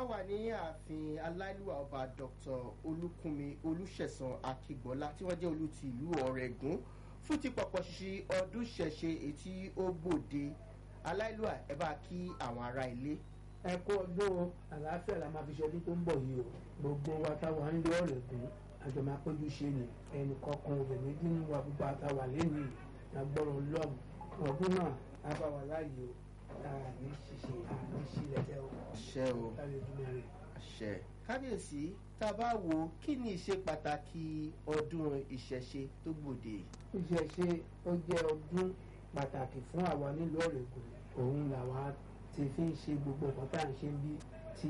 wà ní ààfin aláìlúwà ọba dr olúkúnmi olùṣẹ̀san akígbọ́lá tí wọ́n jẹ́ olú ti ìlú ọ̀rẹ́gùn fún ti pọ̀pọ̀ ṣíṣe ọdún ṣẹ̀ṣe ètí ó gbòde aláìlúwà ẹ bá kí àwọn ará ilé. ẹ kú ọdún àlàáfíà la máa fi ṣọdún tó ń bọ̀ yìí o gbogbo wa táwa ń lé ọ̀rẹ́gùn àjọ máa péjú ṣe ni ẹnì kọ̀ọ̀kan òbẹ̀ méjì nínú wa gbogbo àtàwà lẹ́nu agbọ́rọ̀ lọ́ọ̀mù ọdún náà á bá wa láàyè o àní ṣiṣẹ́ àní ṣílẹ̀tẹ̀ o. àṣẹ o káyọ̀ ojúmọ́ rẹ̀. àṣẹ kábíyèsí tá a bá wo kí ni ìṣe pàtàkì ọdún ìṣẹ̀ṣe tó gbòde. ìṣẹ̀ṣe ó jẹ́ ọdún pàtàkì fún àwa nílùú ọ̀rẹ́gùn òun làwa ti fi ń ṣe gbogbo nǹkan tá à ń ṣe ń bí tí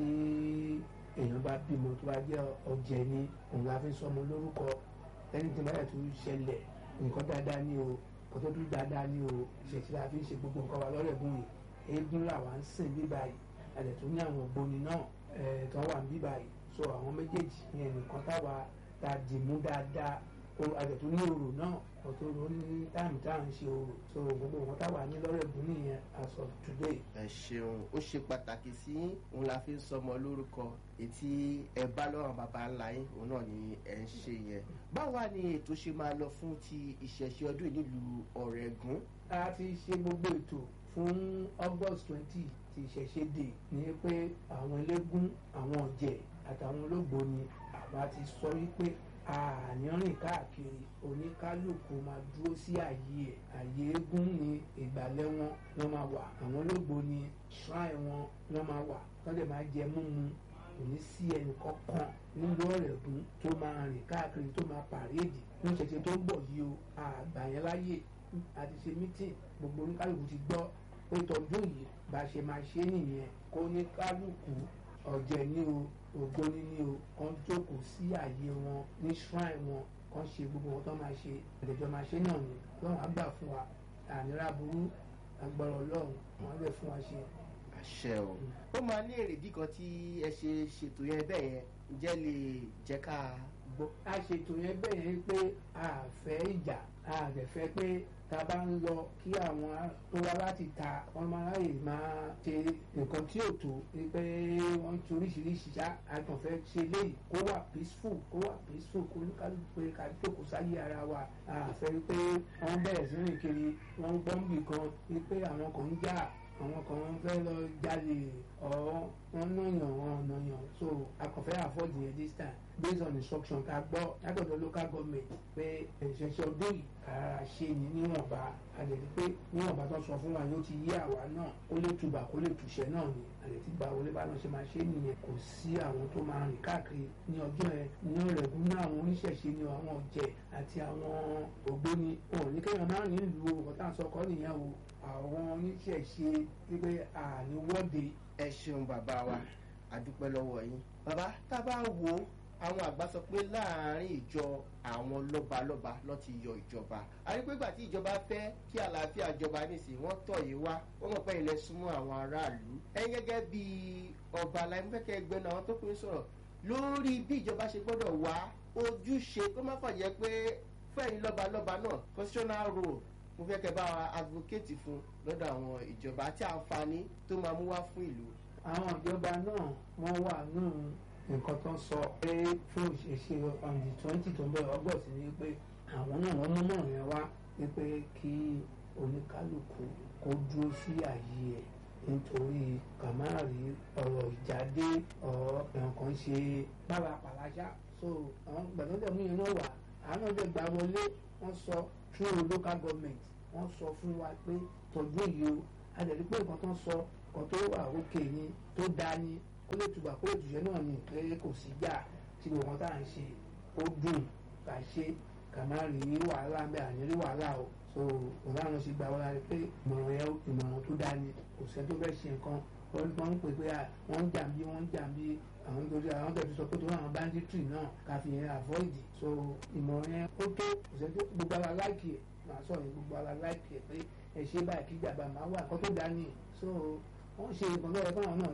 èèyàn bá bímọ tó bá jẹ́ ọ̀jẹ̀ ni òun la fi ń sọmọ lórúkọ ẹni tí wọ́n yà tó ṣẹlẹ̀ nǹkan dáadáa ní o nǹkan tó dún dáadáa ní o ìṣẹ̀ṣe la fi ń ṣe gbogbo nǹkan wa lọ́rẹ̀gùn yìí eégún làwa ń sìn bí báyìí àdẹ̀tún ní àwọn ògbóni náà tó wà ń bí báyìí so àwọn méjèèjì yẹn nìkan táwa ta dìmú dáadáa àdẹ̀tún ní orò náà ọ̀tọ̀ ló ní táàmù tá à ń ṣe orò so gbogbo nǹkan táwa ní lọ́rẹ̀gùn nìyẹn as of today. ẹ ṣeun ó ṣe pàtàkì sí òun la fi ń sọmọ lórúkọ ètí ẹ bá lọ́rùn bàbá ńlá yín òun náà ni ẹ ń ṣe yẹn báwa ni ètò ṣe máa lọ fún ti ìṣẹ̀ṣe ọdún yìí nílùú ọ̀rẹ́gùn. a ti ṣe gbogbo ètò fún august twenty ti ìṣẹ̀ṣe dè ní pé àwọn eléégún àwọn ọ̀jẹ̀ àtàwọn olóògbóni àwa ti sọ wípé àníọ́rìn káàkiri oníkálukú máa dúró sí àyè ẹ̀ àyè eégún ní ìgbàlẹ̀ wọn wọ́n máa wà àwọn olóògbóni shrine wọn wọ́n máa wà tọ́lẹ̀ máa jẹ múmu kò ní sí ẹnì kankan nílùú ọ̀rẹ́gùn tó máa rìn káàkiri tó máa pàréèdì ní ìṣẹ̀ṣe tó ń bọ̀ yìí o àgbà yẹn láyè àti ṣe mítìn gbogbo oníkálukú ti gbọ́ pé tọdún yìí bá ṣe máa ṣe nìyẹn kó oníkálukú ọ̀jẹ̀ ní o ògbóni ní o kàn jókòó sí àyè wọn ní shrine wọn kàn ṣe gbogbo wọn tó máa ṣe àdèjọ máa ṣe náà ni lọ́run á gbà fún wa ànírà burú agbára ọlọ́run wọn á lè fún wa ṣe. àṣẹ o ó máa ní èrèdí kan tí ẹ ṣe ṣètò yẹn bẹ́ẹ̀ yẹn ǹjẹ́ lè jẹ́ ká gbọ́. a ṣètò yẹn bẹ́ẹ̀ yẹn pé a fẹ́ ìjà a dẹ̀ fẹ́ pé tá a bá ń lọ kí àwọn tó wá láti ta wọn máa ráyè máa ṣe nǹkan tí ò tó pé wọ́n ti oríṣiríṣi ṣá àtọ̀fẹ́ ṣe léyìí kó wà peaceful kó wà peaceful kó ní kálukú pé ká jókòó sáyé ara wa àfẹ́ pé wọ́n bẹ̀rẹ̀ sí rìn kiri wọ́n ń gbọ́nbì kan wípé àwọn kan ń jà àwọn kan fẹ́ lọ jalè ọ̀ wọ́n náyàn wọn náyàn so akọ̀fẹ́ afford yẹn this time based on instruction ká gbọ́ látọ̀dọ̀ local government pé ìṣẹ̀ṣẹ̀ ọdún yìí kára ṣe ní níwọ̀nba àdètí pé níwọ̀nba tó sọ fún wa yóò ti yí àwa náà kó lè tùbà kó lè tùṣẹ́ náà ni àdètí gba wọlé bá náà ṣe máa ṣe nìyẹn kò sí àwọn tó máa rìn káàkiri ní ọjọ́ yẹn ní ọ̀rẹ́gùn ní àwọn oníṣẹ̀ṣe ní àwọn ọ̀jẹ̀ àti àwọn ògbóni òun ní kéèyàn máa rìn ìlú ọ̀tá sọkọ nìyẹn o àwọn oníṣẹ̀ṣe wípé àníwọ́de. ẹ ṣeun bàbá wa àdúpẹ́ lọ́wọ́ yín bàbá tá a bá wo àwọn àgbà sọ pé láàárín ìjọ àwọn lọ́balọ́ba ló ti yọ ìjọba àrígbégbà tí ìjọba fẹ́ kí àlàáfíà jọba nísìnyí wọ́n tọ̀ yìí wá wọ́n mọ̀ pé ilẹ̀ súnmọ́ àwọn aráàlú ẹ̀yin gẹ́gẹ́ bí ọba aláìmọ́fẹ́kẹ́ ẹgbẹ́ náà àwọn tó pín sọ̀rọ̀ lórí bí ìjọba ṣe gbọ́dọ̀ wá ojúṣe kó má fàjẹ́ pé fẹ́yìn lọ́balọ́ba náà constitutional role mo fẹ́ kẹ́ bá wa advocate fún lọ́dọ̀ àwọn ìjọba àti àǹfààní tó máa mú wá fún ìlú. àwọn ìjọba náà wọ́n wà nù nǹkan tó ń sọ pé fún ìṣe on the twenty tó ń bẹ̀rẹ̀ august ni pé àwọn náà wọ́n mú náà yẹn wá ni pé kí oníkálukú kó dúró sí ààyè ẹ̀ nítorí kàmáàrí ọ̀rọ̀ ìjáde ọ̀rọ̀ nǹkan ṣe pàlàpàlàṣà so àwọn gbàdúrà mú yẹn náà wà àwọn ọjọ́ ìgbà wọlé wọ́n sọ through local government wọ́n sọ fún wa pé tọ́jú yìí o adẹ̀rí pé nǹkan tó ń sọ nǹkan tó wà òkè ni tó dáa ni kó lè tùbà kó lè tùṣẹ́ náà ni pé kò sí jà tí gbogbo nǹkan tá à ń ṣe ó dùn ká ṣe ká má rí wàhálà ń bẹ àní rí wàhálà o so òun láwọn ṣe gbà wọlé pé ìmọ̀ràn yẹn ìmọ̀ràn tó dáa ni kò sẹ́ tó fẹ́ ṣe nǹkan wọ́n ń pè pé wọ́n ń jà bí wọ́n ń jà bí àwọn torí àwọn tẹ̀sí sọ pé tó àwọn banditry náà ká fi yẹn avoid so ìmọ̀ràn yẹn ó tó kò sẹ́ tó gbogbo ara láìkì ẹ̀ màá sọ yẹn gbogbo ara láìkì ẹ̀ pé ẹ ṣe báyìí kí ìjàmbá máa wà kó tó dání so wọ́n ṣe nǹkan lọ́wọ́ fáwọn náà ṣe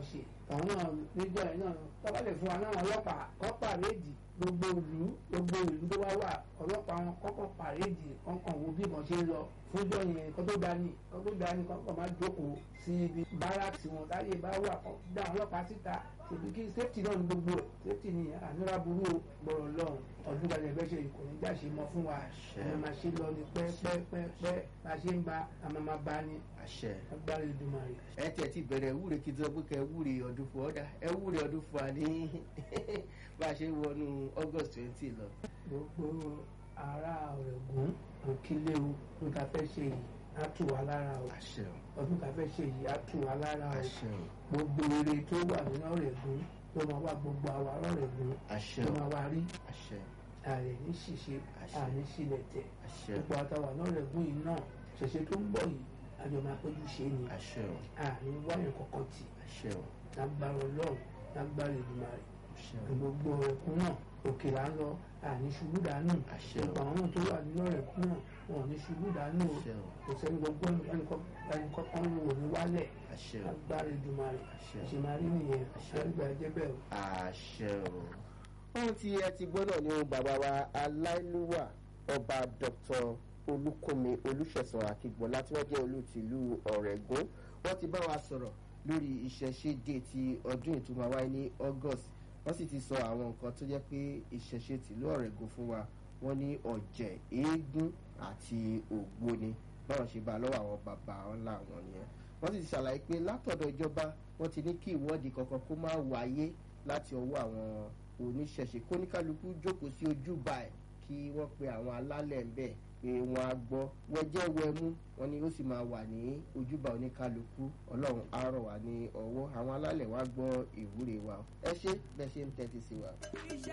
àwọn náà níjọ yìí náà tọ́ba lè fún wa náà ọlọ́pàá kọ́ pàréèdì gbogbo ìlú gbogbo ìlú tó wá wà ọlọ́pàá wọn kọ́kọ́ pàréèdì kọ́kàn wo bí wọ́n ṣe ń lọ fúnjọ́ yẹn kọ́ tó dání kọ́ tó dání kọ́kọ́ máa jókòó sí ibi báràkì wọn táyé bá wà kọ́ dá àwọn ọlọ́pàá síta ṣèbí kí safety náà ní gbogbo ẹ̀ safety ni ànúrà burú gbọ̀rọ̀ lọ́hùn ọdún gbàgbé fẹ́ ṣe ìkòní jáṣe mọ́ fún wa ẹ̀ máa ṣe lọ ní pẹ́ẹ́pẹ́ẹ́pẹ́ bá ṣe ń ba àmọ́ máa bá ní àṣẹ agbára ìdùnnú rẹ̀. ẹ tiẹ̀ ti bẹ̀rẹ̀ wúre kí n tó pé kẹ́ wúre ọdún fún ọ́dà ẹ wúre ọdún fún wa ní bá a ṣe ń wọnú august twenty lọ. gbogbo ará ọ̀rẹ́gùn òkìlẹ̀ o ọdún tá a fẹ́ ṣe yìí á tù wá lára o àṣẹ o ọdún tá a fẹ́ ṣe yìí á tù wá lára o àṣẹ o gbogbo eré tó wà nínú ọ̀rẹ́gùn tó máa wá gbogbo àwa ọ̀rẹ́gùn àṣẹ tó o máa wá rí àṣẹ ààrẹ ní ṣìṣe Àṣẹ. àní sílẹ̀ tẹ̀ àṣẹ gbogbo àtàwà náà ọ̀rẹ́gùn yìí náà ṣẹ̀ṣẹ̀ tó ń bọ̀ yìí àjọ máa péjú ṣe ni àṣẹ o àní wáyàn kankan tì àṣẹ o lágbára ọlọ́run lágbára ìdùnnú rẹ̀ àṣẹ o gbogbo ọ̀rẹ́kùn náà òkè là ń lọ àní ṣubú dànù àṣẹ o gbogbo àwọn tó wà nínú ọ̀rẹ́kùn náà wọn ò ní ṣubú dànù o àṣẹ o kò sẹ́ni gbogbo ẹnìkọ́kọ́ ń wò ní wálẹ̀ àṣẹ o agbára ìdùnnú rẹ̀ àṣẹ o ṣe máa rí nìyẹn Àṣẹ. àrígbà ẹjẹ́ bẹ́ẹ̀ o. àṣẹ o. ohun tí ẹ ti gbọ́ náà ni ohun bàbá wa aláìlúwà ọba dr olùkọ́mi olùṣẹ̀sán akígbọ́lá tí wọ́n jẹ́ olùtìlú ọ̀rẹ́gùn wọ́n ti bá wa sọ̀rọ̀ lórí ìṣẹ̀ṣe dé ti ọdún ìtumọ̀ wáyé ní august wọ́n sì ti sọ àwọn nǹkan tó jẹ́ pé ìṣẹ̀ṣe tìlú ọ̀rẹ́gùn fún wa wọ́n ní ọ̀jẹ̀ eégún àti ògbóni báwọn ṣe bá lọ́wọ́ àwọn bàbá ńlá wọn nìyẹn wọ́n sì ti ṣàlàyé pé látọ̀dọ̀ ìjọba wọ́n ti ní kí ìwọ́de kankan kó má wáyé láti ọwọ́ àwọn oníṣẹ̀ṣe kóníkálukú jókòó sí ojúbà ẹ̀ kí wọ́n pe àwọn alálẹ̀ ń bẹ̀ pé wọ́n á gbọ́ wẹ́jẹ́ wẹ́mú wọn ni ó sì máa wà ní ojúbà oníkálukú ọlọ́run á rọ̀ wá ní ọwọ́ àwọn alálẹ̀ wá gbọ́ ìwúre wa ẹ ṣé bẹ́ẹ̀ ṣe ń tẹ́tí sí wa.